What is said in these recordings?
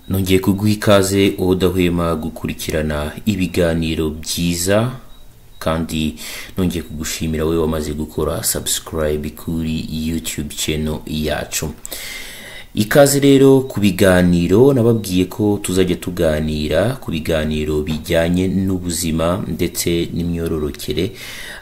nongeye kuguha ikaze wowe udahwema gukurikirana ibiganiro byiza kandi nongeye kugushimira wowe wamaze gukora sabusikarayibe kuri yutube ceno yacu ikaze rero ku biganiro nababwiye ko tuzajya tuganira ku biganiro bijyanye n'ubuzima ndetse n'imyororokere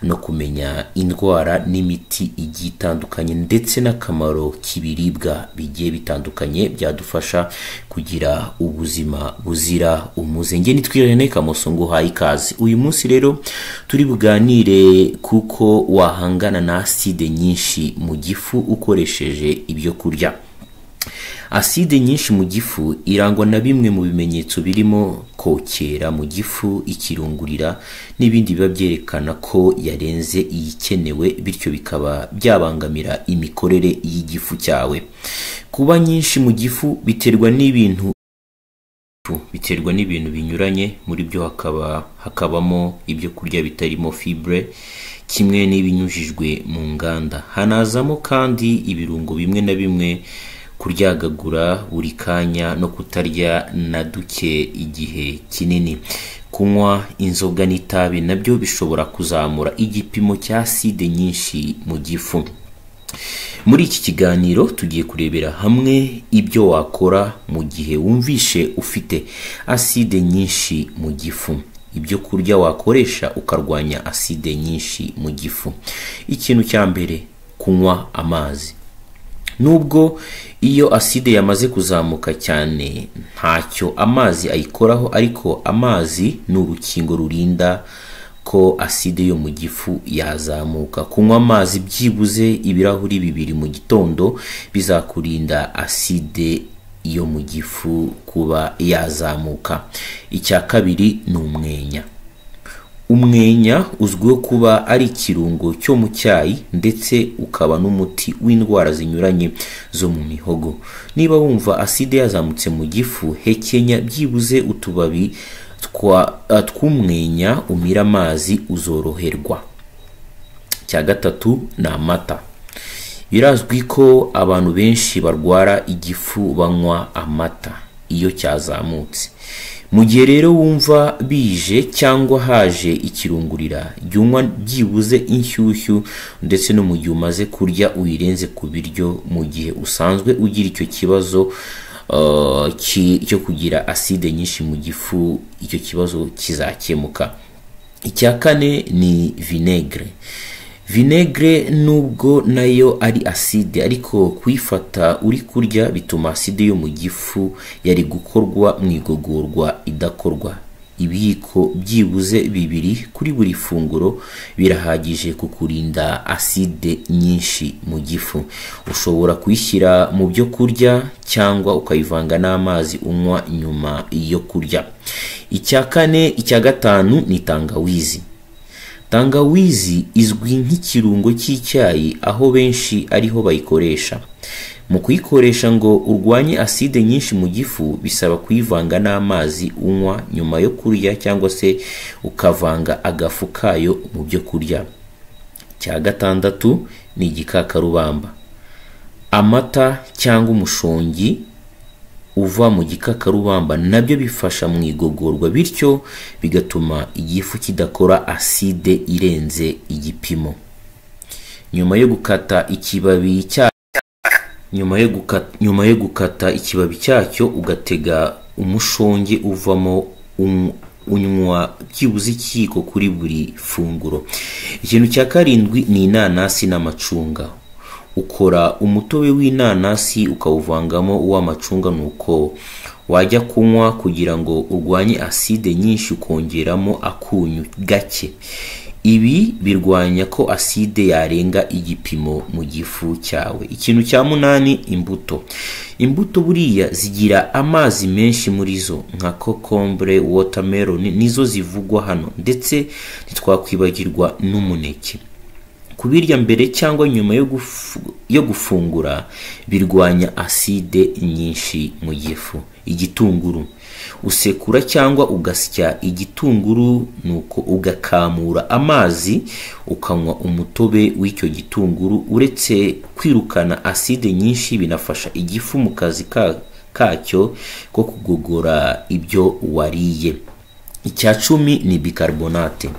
no kumenya indwara n'imiti igiye itandukanye ndetse n'akamaro k'ibiribwa bigiye bitandukanye byadufasha kugira ubuzima buzira umuze nge nitwirane kamoso ngo uhaye ikaze uyu munsi rero turi buganire kuko wahangana na aside nyinshi mu gifu ukoresheje ibyo kurya aside nyinshi mu gifu irangwa na bimwe mu bimenyetso birimo kokera mu gifu ikirungurira n'ibindi biba byerekana ko yarenze iyikenewe bityo bikaba byabangamira imikorere y'igifu cyawe kuba nyinshi mu gifu biterwa n'ibintu biterwa n'ibintu binyuranye muri byo hakaba hakabamo ibyo kurya bitarimo fibre kimwe n'ibinyujijwe mu nganda hanazamo kandi ibirungo bimwe na bimwe kuryagagura buri kanya no kutarya na duke igihe kinini kunywa inzoga n'itabi nabyo bishobora kuzamura igipimo cya side nyinshi mu gifu muri iki kiganiro tugiye kurebera hamwe ibyo wakora mu gihe wumvishe ufite aside nyinshi mu gifu ibyo kurya wakoresha ukarwanya aside nyinshi mu gifu ikintu cya mbere kunywa amazi nubwo iyo aside yamaze kuzamuka cyane ntacyo amazi ayikoraho ariko amazi ni urukingo rurinda ko aside yo mu gifu yazamuka kunywa amazi byibuze ibirahuri bibiri mu gitondo bizakurinda aside yo mu gifu kuba yazamuka icya kabiri ni umwenya umwenya uzwiho kuba ari ikirungo cyo mu cyayi ndetse ukaba n'umuti w'indwara zinyuranye zo mu mihogo niba wumva aside yazamutse mu gifu hekenya byibuze utubabi tw'umwenya umira amazi uzoroherwa cya gatatu ni amata birazwi ko abantu benshi barwara igifu banywa amata iyo cyazamutse mu gihe rero wumva bije cyangwa haje ikirungurira jya unywa byibuze inshyushyu ndetse no mu gihe umaze kurya uyirenze ku biryo mu gihe usanzwe ugira icyo kibazo cyo kugira aside nyinshi mu gifu icyo kibazo kizakemuka icya kane ni vinegere vinegere nubwo nayo ari aside ariko kuyifata uri kurya bituma aside yo mu gifu yari gukorwa mu igogorwa idakorwa ibiyiko byibuze bibiri kuri buri funguro birahagije kukurinda aside nyinshi mu gifu ushobora kuyishyira mu byo kurya cyangwa ukayivanga n'amazi unywa nyuma yo kurya icya kane icya gatanu ni tangawizi tangawizi izwi nk'ikirungo cy'icyayi aho benshi ariho bayikoresha mu kuyikoresha ngo urwanye aside nyinshi mu gifu bisaba kuyivanga n'amazi unywa nyuma yo kurya cyangwa se ukavanga agafu kayo mu byo kurya cya gatandatu ni igikakarubamba amata cyangwa umushongi uva mu gikakarubamba nabyo bifasha mu igogorwa bityo bigatuma igifu kidakora aside irenze igipimo nyuma yo gukata ikibabi cya nyuma yo gukata nyuma yo gukata ikibabi cyacyo ugatega umushonge uvamo unywa byibuze ikiyiko kuri buri funguro ikintu cya karindwi ni inanasi n'amacunga ukora umutobe w'inanasi ukawuvangamo uw'amacunga nuko wajya kunywa kugira ngo urwanye aside nyinshi ukongeramo akunyu gake ibi birwanya ko aside yarenga igipimo mu gifu cyawe ikintu cya munani imbuto imbuto buriya zigira amazi menshi muri zo nka kokombure watermelon nizo zivugwa hano ndetse ntitwakwibagirwa n'umuneke kubirya mbere cyangwa nyuma yo gufungura birwanya aside nyinshi mu gifu igitunguru usekura cyangwa ugasya igitunguru nuko ugakamura amazi ukanywa umutobe w'icyo gitunguru uretse kwirukana aside nyinshi binafasha igifu mu kazi kacyo ko kugogora ibyo wariye icya cumi ni bicarbonate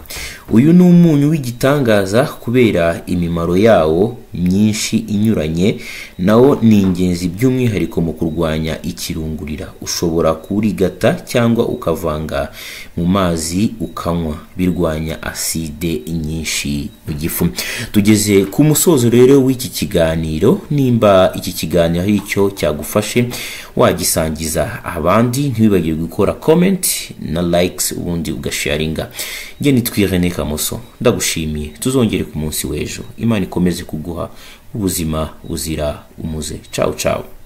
uyu ni umunyu w'igitangaza kubera imimaro yawo myinshi inyuranye nawo ni ingenzi by'umwihariko mu kurwanya ikirungurira ushobora kuwurigata cyangwa ukavanga mu mazi ukanywa birwanya aside nyinshi mu gifu tugeze ku musozo rero w'iki kiganiro nimba iki kiganiro ari cyo cyagufashe wagisangiza abandi ntiwibagirwe gukora comment na likes ubundi ugasharinga nge nitwi René Kamoso ndagushimiye tuzongere ku munsi w'ejo imana ikomeze kuguha ubuzima buzira umuze ciao ciao